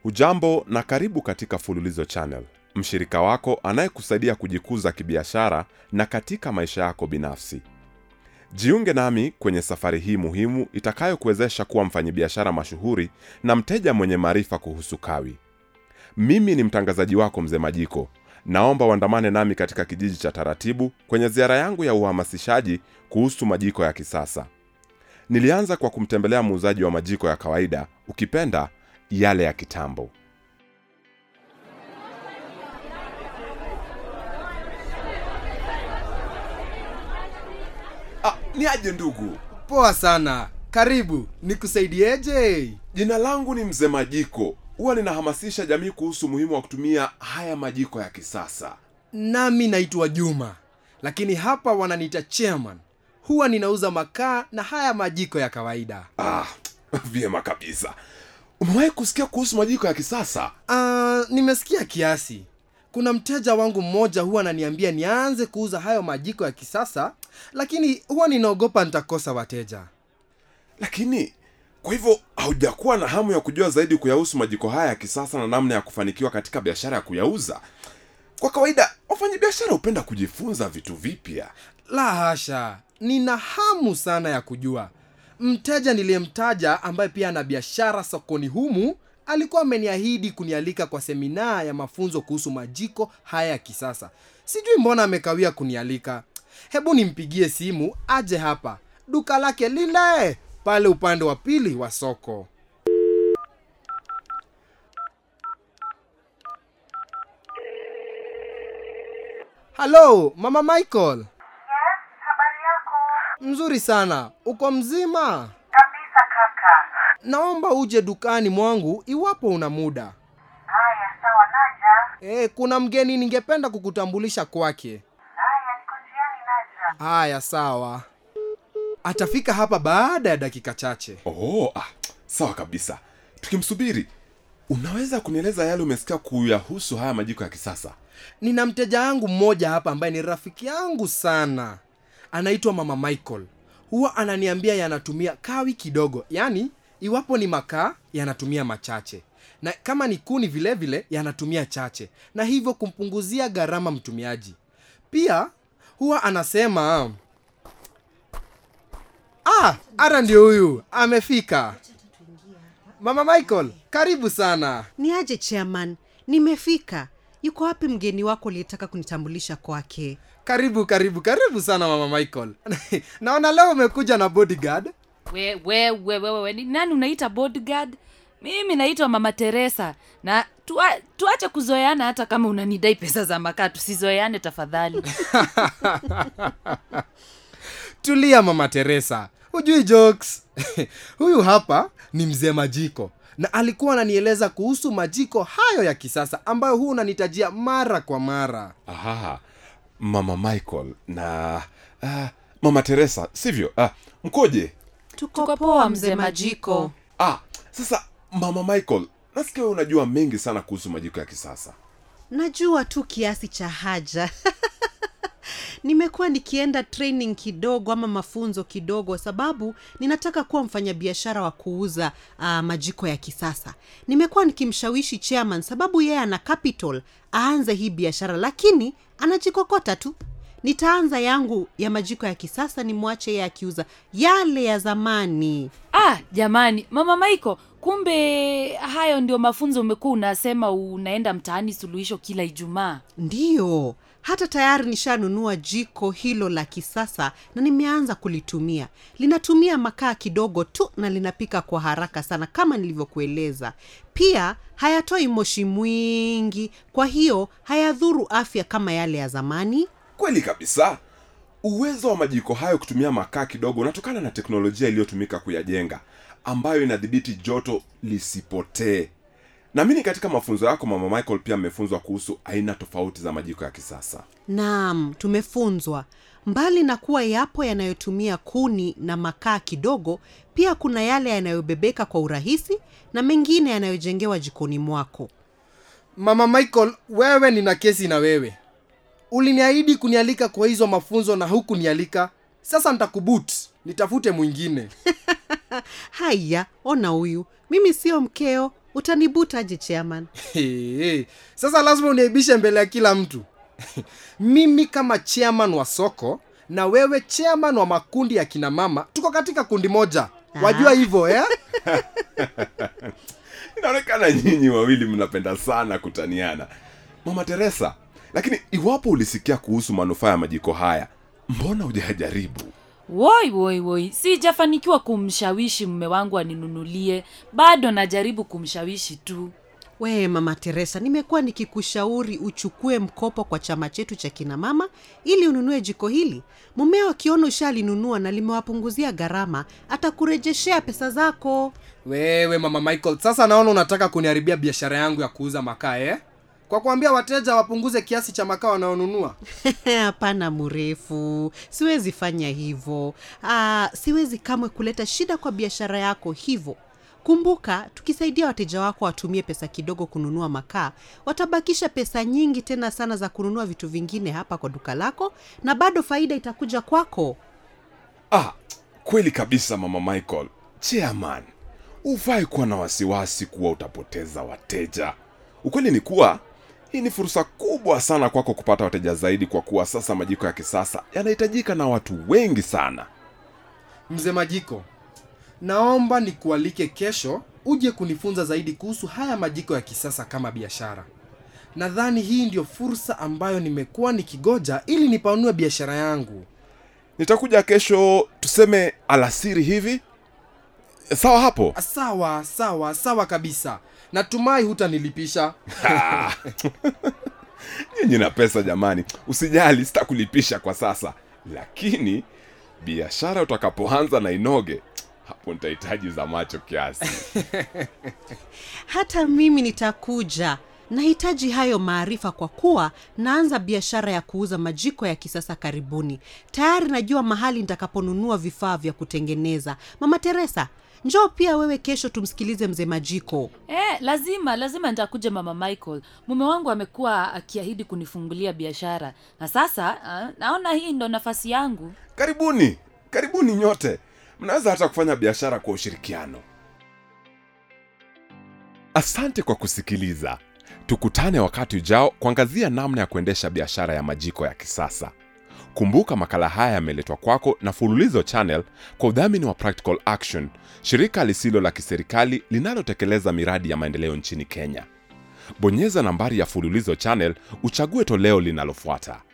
Hujambo na karibu katika Fululizo Channel, mshirika wako anayekusaidia kujikuza kibiashara na katika maisha yako binafsi. Jiunge nami kwenye safari hii muhimu itakayokuwezesha kuwa mfanyabiashara mashuhuri na mteja mwenye maarifa kuhusu kawi. Mimi ni mtangazaji wako Mzee Majiko. Naomba uandamane nami katika kijiji cha Taratibu kwenye ziara yangu ya uhamasishaji kuhusu majiko ya kisasa. Nilianza kwa kumtembelea muuzaji wa majiko ya kawaida, ukipenda yale ya kitambo. Ah, ni aje ndugu? Poa sana, karibu. Nikusaidieje? Jina langu ni Mzee Majiko. Huwa ninahamasisha jamii kuhusu umuhimu wa kutumia haya majiko ya kisasa. Nami naitwa Juma, lakini hapa wananiita chairman. Huwa ninauza makaa na haya majiko ya kawaida. Ah, vyema kabisa. Umewahi kusikia kuhusu majiko ya kisasa? Ah, nimesikia kiasi. Kuna mteja wangu mmoja huwa ananiambia nianze kuuza hayo majiko ya kisasa, lakini huwa ninaogopa nitakosa wateja. Lakini kwa hivyo haujakuwa na hamu ya kujua zaidi kuyahusu majiko haya ya kisasa na namna ya kufanikiwa katika biashara ya kuyauza? Kwa kawaida wafanyabiashara hupenda kujifunza vitu vipya. La hasha, nina hamu sana ya kujua. Mteja niliyemtaja ambaye pia ana biashara sokoni humu alikuwa ameniahidi kunialika kwa semina ya mafunzo kuhusu majiko haya ya kisasa. Sijui mbona amekawia kunialika. Hebu nimpigie simu aje hapa, duka lake lile pale upande wa pili wa soko. Halo, mama Michael. Yes, habari yako? Mzuri sana. Uko mzima? Kabisa kaka. Naomba uje dukani mwangu iwapo una muda. Haya, sawa, naja. E, kuna mgeni ningependa kukutambulisha kwake. Haya, niko njiani, naja. Haya, sawa. Atafika hapa baada ya dakika chache. Oh, ah, sawa kabisa. Tukimsubiri, unaweza kunieleza yale umesikia kuyahusu haya majiko ya kisasa? Nina mteja wangu mmoja hapa ambaye ni rafiki yangu sana, anaitwa mama Michael. Huwa ananiambia yanatumia kawi kidogo, yaani iwapo ni makaa yanatumia machache, na kama ni kuni vile vile yanatumia chache, na hivyo kumpunguzia gharama mtumiaji. Pia huwa anasema ah, ara ndio huyu amefika. Mama Michael, karibu sana. ni aje chairman nimefika yuko wapi mgeni wako uliyetaka kunitambulisha kwake Karibu, karibu, karibu sana mama Michael. Naona leo umekuja na bodyguard. we we we we, we, ni nani unaita bodyguard mimi naitwa mama teresa na tua, tuache kuzoeana hata kama unanidai pesa za makaa tusizoeane tafadhali Tulia mama Teresa, hujui jokes. Huyu hapa ni mzee Majiko na alikuwa ananieleza kuhusu majiko hayo ya kisasa ambayo huu unanitajia mara kwa mara. Aha, mama Michael na ah, mama Teresa, sivyo? Ah, mkoje? tuko poa mzee majiko Ah, sasa mama Michael, nasikia wewe unajua mengi sana kuhusu majiko ya kisasa. najua tu kiasi cha haja nimekuwa nikienda training kidogo ama mafunzo kidogo sababu ninataka kuwa mfanyabiashara wa kuuza uh, majiko ya kisasa nimekuwa nikimshawishi chairman sababu yeye ana capital aanze hii biashara lakini anajikokota tu nitaanza yangu ya majiko ya kisasa nimwache yeye akiuza yale ya zamani ah jamani mama maiko kumbe hayo ndio mafunzo umekuwa unasema unaenda mtaani suluhisho kila ijumaa ndiyo hata tayari nishanunua jiko hilo la kisasa na nimeanza kulitumia linatumia makaa kidogo tu na linapika kwa haraka sana kama nilivyokueleza pia hayatoi moshi mwingi kwa hiyo hayadhuru afya kama yale ya zamani Kweli kabisa. Uwezo wa majiko hayo kutumia makaa kidogo unatokana na teknolojia iliyotumika kuyajenga, ambayo inadhibiti joto lisipotee. Naamini katika mafunzo yako mama Michael pia mmefunzwa kuhusu aina tofauti za majiko ya kisasa. naam tumefunzwa mbali na kuwa yapo yanayotumia kuni na makaa kidogo pia kuna yale yanayobebeka kwa urahisi na mengine yanayojengewa jikoni mwako Mama Michael, wewe nina kesi na wewe. Uliniahidi kunialika kwa hizo mafunzo na hukunialika. Sasa nitakubut, nitafute mwingine. haya ona huyu mimi sio mkeo utanibutaje chairman Hey, sasa lazima uniaibishe mbele ya kila mtu mimi kama chairman wa soko na wewe chairman wa makundi ya kina mama tuko katika kundi moja wajua hivyo eh? inaonekana nyinyi wawili mnapenda sana kutaniana mama teresa lakini iwapo ulisikia kuhusu manufaa ya majiko haya mbona hujajaribu woi woi woi sijafanikiwa kumshawishi mme wangu aninunulie bado najaribu kumshawishi tu we mama teresa nimekuwa nikikushauri uchukue mkopo kwa chama chetu cha kina mama ili ununue jiko hili mumeo akiona ushalinunua na limewapunguzia gharama atakurejeshea pesa zako wewe mama michael sasa naona unataka kuniharibia biashara yangu ya kuuza makaa eh? kwa kuambia wateja wapunguze kiasi cha makaa wanaonunua hapana mrefu siwezi fanya hivyo Aa, siwezi kamwe kuleta shida kwa biashara yako hivyo kumbuka tukisaidia wateja wako watumie pesa kidogo kununua makaa watabakisha pesa nyingi tena sana za kununua vitu vingine hapa kwa duka lako na bado faida itakuja kwako ah kweli kabisa mama michael chairman hufai kuwa na wasiwasi kuwa utapoteza wateja ukweli ni kuwa hii ni fursa kubwa sana kwako kupata wateja zaidi kwa kuwa sasa majiko ya kisasa yanahitajika na watu wengi sana mzee majiko naomba nikualike kesho uje kunifunza zaidi kuhusu haya majiko ya kisasa kama biashara nadhani hii ndio fursa ambayo nimekuwa nikigoja ili nipanue biashara yangu nitakuja kesho tuseme alasiri hivi sawa hapo sawa sawa sawa kabisa natumai hutanilipisha nyinyi na pesa jamani usijali sitakulipisha kwa sasa lakini biashara utakapoanza na inoge hapo nitahitaji za macho kiasi hata mimi nitakuja nahitaji hayo maarifa kwa kuwa naanza biashara ya kuuza majiko ya kisasa karibuni tayari najua mahali nitakaponunua vifaa vya kutengeneza mama teresa njoo pia wewe kesho tumsikilize mzee majiko Eh, lazima lazima nitakuja mama michael mume wangu amekuwa akiahidi kunifungulia biashara na sasa uh, naona hii ndo nafasi yangu karibuni karibuni nyote mnaweza hata kufanya biashara kwa ushirikiano asante kwa kusikiliza tukutane wakati ujao kuangazia namna ya kuendesha biashara ya majiko ya kisasa kumbuka makala haya yameletwa kwako na fululizo channel kwa udhamini wa practical action shirika lisilo la kiserikali linalotekeleza miradi ya maendeleo nchini kenya bonyeza nambari ya fululizo channel uchague toleo linalofuata